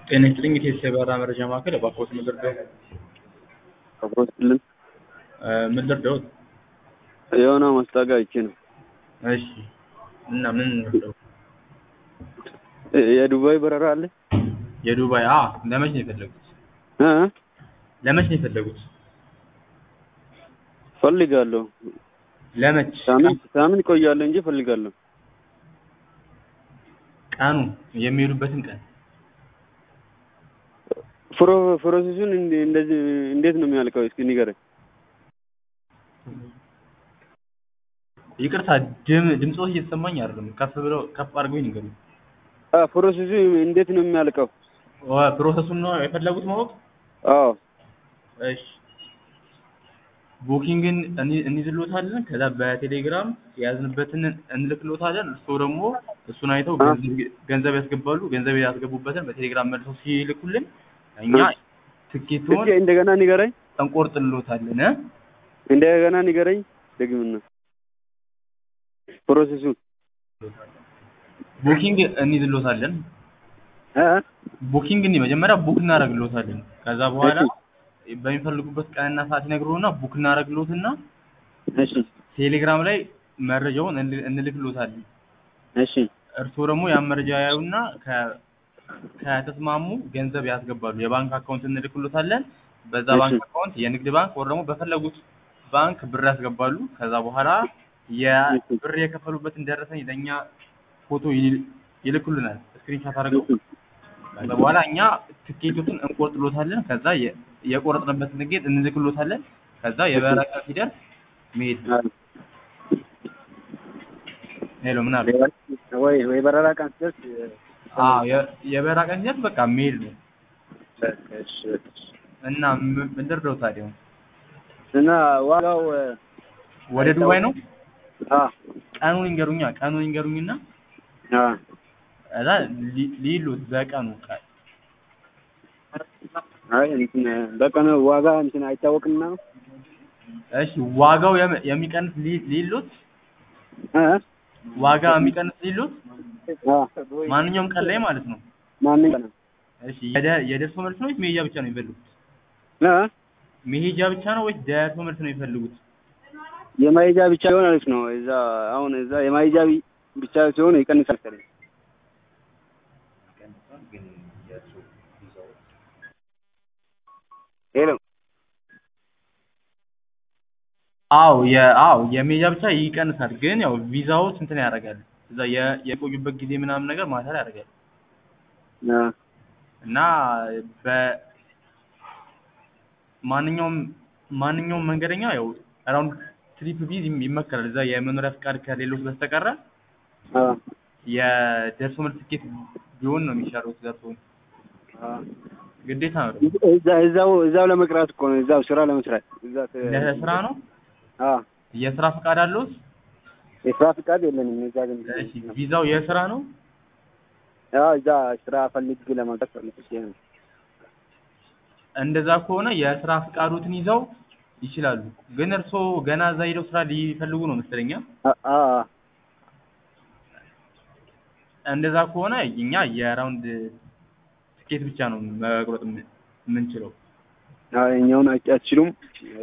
ጤና ይስጥልኝ የኢትዮ የበረራ መረጃ ማዕከል እባክዎት ምን ልርዳዎት? አብሮት ክልል እ ምን ልርዳዎት? የሆነ ማስታወቂያ አይቼ ነው። እሺ እና ምን ልርዳዎት? እ- የዱባይ በረራ አለ? የዱባይ አ ለመች ነው የፈለጉት? እ ለመች ነው የፈለጉት? ፈልጋለሁ። ለመች ሳምንት ሳምንት እቆያለሁ እንጂ ፈልጋለሁ። ቀኑ የሚሄዱበትን ቀን ፕሮ ፕሮሰሱን እንደ- እንደዚህ እንዴት ነው የሚያልቀው? እስኪ ንገረኝ። ይቅርታ ድም ድምፅዎት እየተሰማኝ አይደለም። ከፍ ብለው ከፍ አድርገው ይንገሩኝ። አ ፕሮሰሱ እንዴት ነው የሚያልቀው? ዋ- ፕሮሰሱን ነው የፈለጉት ማወቅ? አዎ እሺ ቡኪንግን እኒ- እንይዝልዎታለን። ከዛ በቴሌግራም የያዝንበትን እንልክልዎታለን። እርስዎ ደግሞ እሱን አይተው አ? ገንዘብ- ገንዘብ ያስገባሉ። ገንዘብ ያስገቡበትን በቴሌግራም መልሰው ሲልኩልን እኛ አ? ትኬቱን እስኪ እንደገና ንገረኝ። እንቆርጥልዎታለን። እ? እንደገና ንገረኝ ደግምና ፕሮሰሱን ቡኪንግ እንይዝልዎታለን። እ ቡኪንግ እንዲ መጀመሪያ ቡክ እናደርግልዎታለን። ከዛ በኋላ በሚፈልጉበት ቀንና ሰዓት ይነግሩና ቡክ እናደርግልዎትና እሺ ቴሌግራም ላይ መረጃውን እንል- እንልክልዎታለን። እሺ እርስዎ ደግሞ ያን መረጃ ያዩና ከ- ከተስማሙ ገንዘብ ያስገባሉ። የባንክ አካውንት እንልክልዎታለን። በዛ እሺ። ባንክ አካውንት የንግድ ባንክ ወር ደግሞ በፈለጉት ባንክ ብር ያስገባሉ። ከዛ በኋላ የብር የከፈሉበትን ደረሰኝ ለእኛ ፎቶ ይል- ይልኩልናል። ስክሪንሻት አድርገው ከዛ በኋላ እኛ ትኬቶችን እንቆርጥሎታለን። ከዛ የ- የቆረጥንበትን ትኬት እንልክሎታለን። ከዛ የበረራ ቀን ሲደርስ መሄድ ነው። ሄሎ ምን አሉ? ወይ ወይ በረራ ቀን ሲደርስ አዎ የ- የበረራ ቀን ሲደርስ በቃ መሄድ ነው። እሺ እና ም- ምን ልርዳው ታዲያ? እና ዋጋው ወደ ዱባይ ነው? አ ቀኑን ይንገሩኛ። ቀኑን ይንገሩኝና አ እዛ ሊ- ሊሉት በቀኑ ቀ- አይ እንትን በቀን ዋጋ እንትን አይታወቅምና ነው እሺ ዋጋው የም- የሚቀንስ ሊ- ሊሉት እ ዋጋ የሚቀንስ ሊሉት አ ማንኛውም ቀን ላይ ማለት ነው። ማንኛ ነው እሺ የደ- የደርሶ መልስ ነው ወይስ መሄጃ ብቻ ነው የሚፈልጉት? እ መሄጃ ብቻ ነው ወይስ ደርሶ መልስ ነው የሚፈልጉት? የማይጃ ብቻ ቢሆን አሪፍ ነው። እዛ አሁን እዛ የማይጃ ቢ- ብቻ ሲሆን ይቀንሳል መሰለኝ። ሄሎ አዎ የ አዎ የሜጃ ብቻ ይቀንሳል። ግን ያው ቪዛው እንትን ያደርጋል። እዛ የ- የቆዩበት ጊዜ ምናምን ነገር ማተር ያደርጋል አ እና በ ማንኛውም ማንኛውም መንገደኛ ያው አራውንድ ትሪፕ ቪዝ ይም- ይመከራል። እዛ የመኖሪያ ፍቃድ ከሌሎች በስተቀረ አ የደርሶ መልስ ትኬት ቢሆን ነው የሚሻለው። ደርሶ አ ግዴታ ነው። እዛ እዛው እዛው ለመቅራት እኮ ነው። እዛው ስራ ለመስራት እዛ ተ- ለስራ ነው። አ የስራ ፍቃድ አለዎት? የስራ ፍቃድ የለንም። እዛ ግን እሺ ቪዛው የስራ ነው። ያው እዛ ስራ ፈልግ ለማውጣት ፈልግ ነው። እንደዛ ከሆነ የስራ ፍቃዶትን ይዘው ይችላሉ። ግን እርስዎ ገና እዛ ሄደው ስራ ሊፈልጉ ነው መሰለኛ። አ አ እንደዛ ከሆነ እኛ የራውንድ ትኬት ብቻ ነው መቁረጥ የምን- የምንችለው። አይ እኛውን አትችሉም